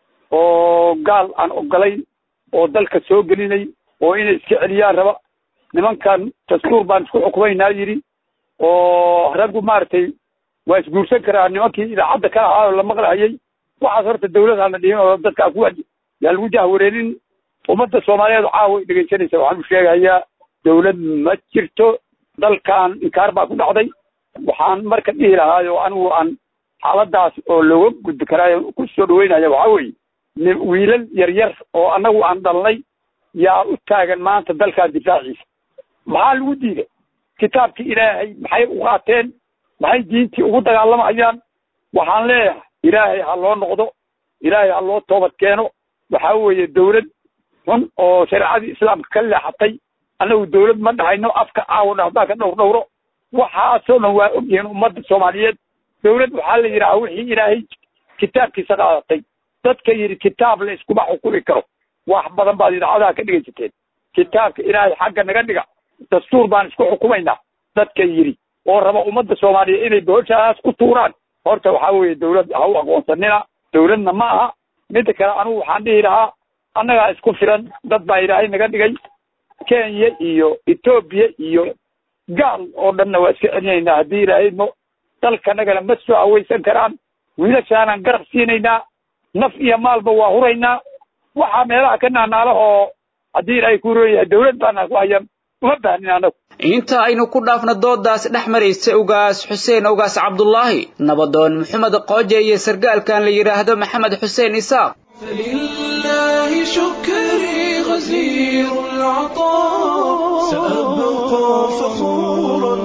oo gaal aan ogolayn oo dalka soo gelinay oo inay iska celiyaan raba nimankan dastuur baan isku xukumaynaa yidhi oo raggu maaragtay waa isguursan karaa nimankii idaacadda ka ahaa oo la maqlahayay waxaas horta dawlad aan la dhihin oo dadkaa ku yaa lagu jahwareerin ummadda soomaaliyeed caawa ay dhegaysanaysa waxaan u sheegayaa dawlad ma jirto dalkan inkaar baa ku dhacday waxaan marka dhihi lahaayo anigu aan xaaladaas oo looga gudbi karaayo ku soo dhaweynaya waxaa weeye wiilal yaryar oo annagu aan dhalnay yaa u taagan maanta dalkaa difaaciisa maxaa lagu diiday kitaabkii ilaahay maxay u qaateen maxay diintii ugu dagaalamayaan waxaan leeyahay ilaahay ha loo noqdo ilaahay ha loo toobad keeno waxaa weeye dawlad xun oo shareecadii islaamka ka leexatay annagu dawlad ma dhahayno afka aawo haddaan ka dhowr dhowro waxaasoo dhan waa ogyihiin ummadda soomaaliyeed dawlad waxaa la yidhaha wixii ilaahay kitaabkiisa qaadatay dadka yidhi kitaab la iskuma xukumi karo wax badan baad idaacadaha ka dhegaysateen kitaabka ilaahay xagga naga dhiga dastuur baan isku xukumaynaa dadka yidhi oo raba ummadda soomaaliyeed inay booshaas ku tuuraan horta waxaa weeye dawlad ha u aqoonsanina dawladna ma aha midda kale anugu waxaan dhihi lahaa annagaa isku filan dad baa ilaahay naga dhigay kenya iyo etoobiya iyo gaal oo dhanna waa iska celinaynaa haddii ilaahay mo dalkanagana ma soo aweysan karaan wiilashaanaan garab siinaynaa naf iyo maalba waa huraynaa waxaa meelaha ka naanaala oo haddii ilaahay ku roonyahay dawlad baana ku haya uma baahnin annagu inta aynu ku dhaafno doodaas dhex maraysa ugaas xuseen ugaas cabdulaahi nabadoon maxamed qooje iyo sargaalkan la yidhaahdo maxamed xuseen isaaq فلله شكري غزير العطاء سأبقى فخورا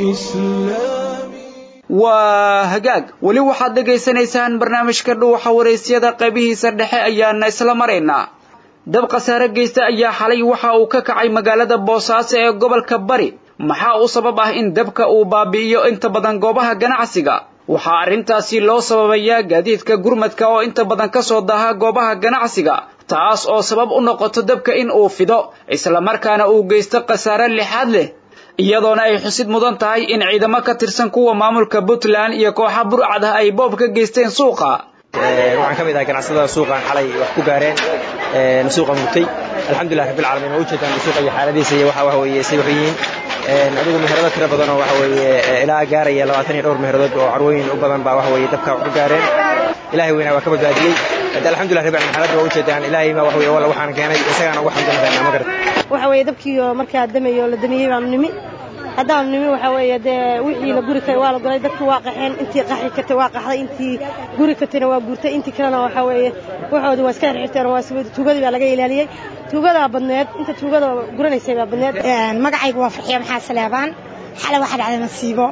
بإسلامي waa hagaag weli waxaad dhegaysanaysaan barnaamijka dhuuxa waraysyada qaybihiisa dhexe ayaana isla maraynaa dab khasaare geysta ayaa xalay waxa uu ka kacay magaalada boosaaso ee gobolka bari maxaa u sabab ah in dabka uu baabi'iyo inta badan goobaha ganacsiga waxaa arrintaasi loo sababayaa gaadiidka gurmadka oo inta badan ka soo daaha goobaha ganacsiga taas oo sabab u noqoto dabka in uu fido islamarkaana uu geysto khasaare lixaad leh iyadoona ay xusid mudan tahay in ciidamo ka tirsan kuwa maamulka puntland iyo kooxa burcad ah ay boob ka geysteen suuqa waxaan ka mid ahay ganacsatada suuqan xalay wax ku gaareen suuqa murtay alxamdulilah rabbil caalamiin waa ujeedaan suuqa iyo xaaladiisa iyo waxa weeye say wax yihiin adigu meherado tiro badan oo waxa weeye ilaa gaaraya labaatan iyo dhowr meheradood oo carwooyin u badan baa waxa weeye dabka wax ku gaareen ilaahay weynaa waa ka badbaadiyey alxamdulilah rabbil caalamiin xaaladda waa ujeedaan ilaahay ma wax weeye walla waxaan keenay isagaana ugu xamdinadaynaa ma garat waxa weeye dabkii markaa damayo la damiyey baanu nimi haddaanu nimi waxa weeye dee wixii la guri karay waa la golay dadkii waa qaxeen intii qaxi kartay waa qaxday intii guri kartayna waa guurtay intii kalena waxa weeye waxoodii waa iska xirxirteen waa tuugadii baa laga ilaaliyey tuugadaa badneed inta tuugada guranaysay baa badneed magacaygu waa farxiya maxaa saleebaan xalay waxaa dhacday masiibo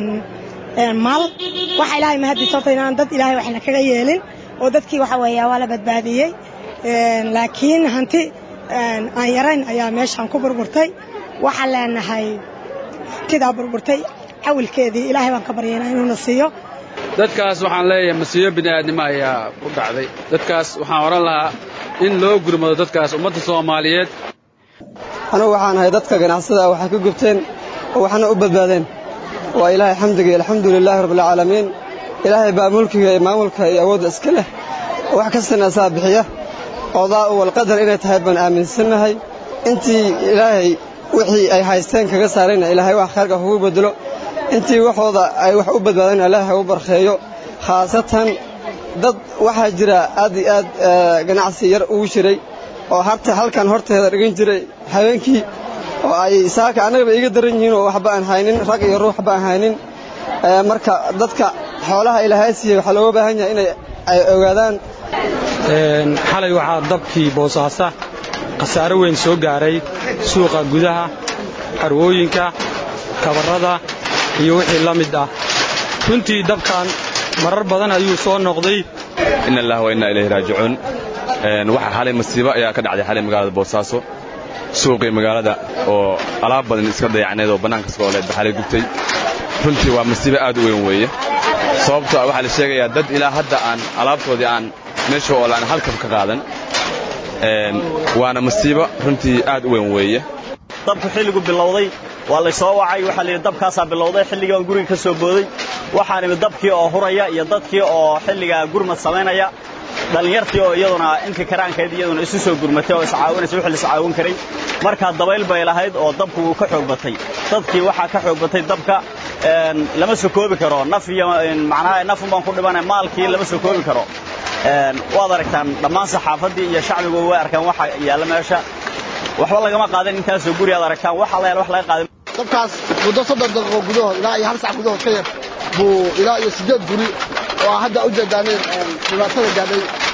maal waxa ilaahay mahadii sababta inaan dad ilaahay waxna kaga yeelin oo dadkii waxa weeye waa la badbaadiyey laakiin hanti aan yarayn ayaa meeshaan ku burburtay waxaan leenahay hantidaa burburtay cawilkeedii ilaahay baan ka baryaynaa inuuna siiyo dadkaas waxaan leeyahay masiibo bini'aadnimo ayaa ku dhacday dadkaas waxaan odhan lahaa in loo gurmado dadkaas ummadda soomaaliyeed anugu waxaan ahay dadka ganacsada waxay ka gubteen oo waxna u badbaadeen waa ilaahay xamdiga alxamdu lilaahi rabbilcaalamiin ilaahay baa mulkiga iyo maamulka iyo awoodda iska leh oo wax kastana asaa bixiya odaa u walqadar inay tahay baan aaminsannahay intii ilaahay wixii ay haysteen kaga saarayna ilaahay wax khayrka kugu bedelo intii waxooda ay wax u badbaadeen ilaahay u barkeeyo khaasatan dad waxaa jira aad iyo aad ganacsi yar ugu jiray oo harta halkan horteeda dhigan jiray habeenkii oo ay saaka annagaba iiga daran yihiin oo waxba aan haynin rag iyo ruux waxba aan haynin marka dadka xoolaha ilaahay siiyey waxaa looga baahan yahay inay ay ogaadaan xalay waxaa dabkii boosaasa khasaare weyn soo gaaray suuqa gudaha carwooyinka kabarrada iyo wixii la mid ah runtii dabkan marar badan ayuu soo noqday in allah wa innaa ilayhi raajicuun waxaa xalay masiibo ayaa ka dhacday xalay magaalada boosaaso suuqii magaalada oo alaab badan iska dayacneed oo bannaanka iskooleed baxalay gubtay runtii waa masiibo aad u weyn weeye sababtoo ah waxaa la sheegayaa dad ilaa hadda aan alaabtoodii aan meesha oo laan halkab ka qaadan waana masiibo runtii aad u weyn weeye dabku xilligu bilowday waa laysoo wacay waxaa layidhi dabkaasaa bilowday xilligii baan guriga ka soo booday waxaan imid dabkii oo huraya iyo dadkii oo xilligaa gurmad samaynaya dhallinyartii oo iyaduna intii karaankeed iyaduna isu soo gurmatay oo iscaawinaysa wixii la iscaawin karay markaa dabayl bay lahayd oo dabku wuu ka xoog batay dadkii waxaa ka xoog batay dabka lama soo koobi karo naf iyo macnaha nafun baan ku dhimanay maalkii lama soo koobi karo waad aragtaan dhammaan saxaafaddii iyo shacbigu way arkaan waxa yaalla meesha waxba lagama qaadan intaasoo guri aad aragtaan waxa la yaal wax laga qaadan dabkaas muddo soddon daqiiqo gudahood ilaa iyo hal sac gudahood ka yar buu ilaa iyo siddeed guri oo hadda u jeedaaneen dhibaatada gaadhay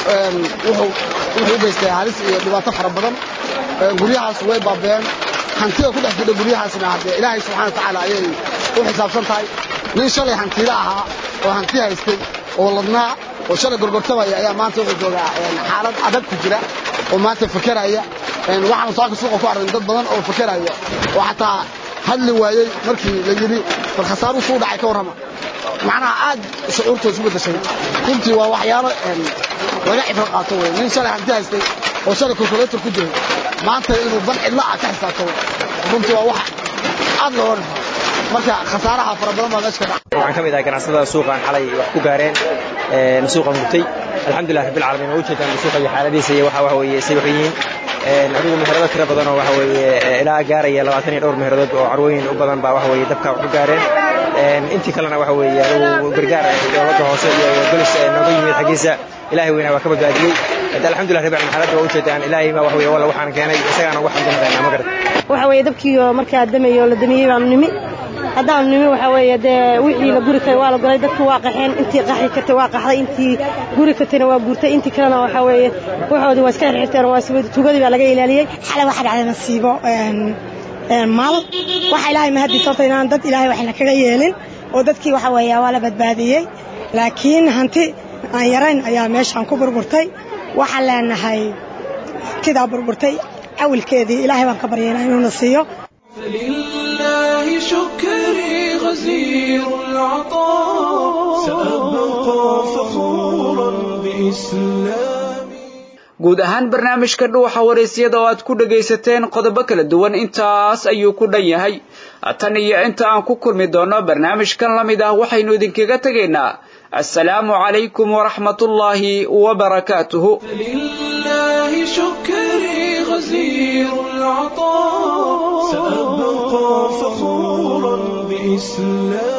wuxuu wuxuu u geystay halis iyo dhibaato fara badan guryahaas way baabeen hantida ku dhex jira guryahaasna haddee ilaahay subxana watacaala ayay u xisaabsan tahay nin shalay hantiila ahaa oo hanti haystay oo ladnaa oo shalay gorgortamaya ayaa maanta wuxuu joogaa xaalad adag ku jira oo maanta fakeraya waxaan saaka suuqa ku aragn dad badan oo fakeraya oo xataa hadli waayey markii la yidhi bal khasaaru suu dhacay ka warrama macnaha aad shucuurtooda isu bedeshay runtii waa waxyaalo laga cibro qaato wey nin shalay hanti haystay oo shalay kalkulator ku jiray maanta inuu ban cidla ah ka xisaabto runtii waa wax aad looga naxo marka khasaaraha fara badan baa meesha ka dhaca waxaan ka mid ahay ganacsatada suuqaan xalay wax ku gaareen suuqa murtay alxamdulilah rabbil caalamiin waa ujeedaan suuqa iyo xaaladiisa iyo waxa waxa weeye say waxay yihiin adigu meherado tiro badan oo waxa weeye ilaa gaaraya labaatan iyo dhowr meheradood oo carwooyin u badan baa waxa weeye dabka wax ku gaareen intii kalena waxa weeye adigu gargaar dowladda hoose iyo golis nooga yimid xaggiisa ilaahay weynaa waa ka badbaadiyey alxamdulilah rabbil caalamiin xaaladda waa ujeedaan ilaahay ma waxa weeye walla waxaan keenay isagaana ugu xamdinaqaynaa ma garad waxa weeye dabkii oo markaa damayo la damiyey baanu nimi haddaanu nimi waxa weeye dee wixii la guri karay waa la golay dadku waa qaxeen intii qaxi kartay waa qaxday intii guri kartayna waa guurtay intii kalena waxa weeye waxoodii waa iska xirxirteen waa tugadii baa laga ilaaliyey xalay waxaa dhacday nasiibo maal waxa ilaahay mahadii sababta inaan dad ilaahay waxna kaga yeelin oo dadkii waxa weeye waa la badbaadiyey laakiin hanti aan yarayn ayaa meeshaan ku burburtay waxaan leenahay hantidaa burburtay awilkeedii ilaahay baan ka baryaynaa inuuna siiyo فلله شكري غزير العطاء سأبقى فخورا بإسلامي guud ahaan barnaamijka dhuuxa waraysyada oo aad ku dhagaysateen qodobo kala duwan intaas ayuu ku dhan yahay tan iyo inta aan ku kulmi doono barnaamijkan la mid ah waxaynu idinkaga tegaynaa assalaamu calaykum waraxmatullaahi wabarakaatuhu فلله شكري غزير العطاء سأبقى فخورا بإسلامي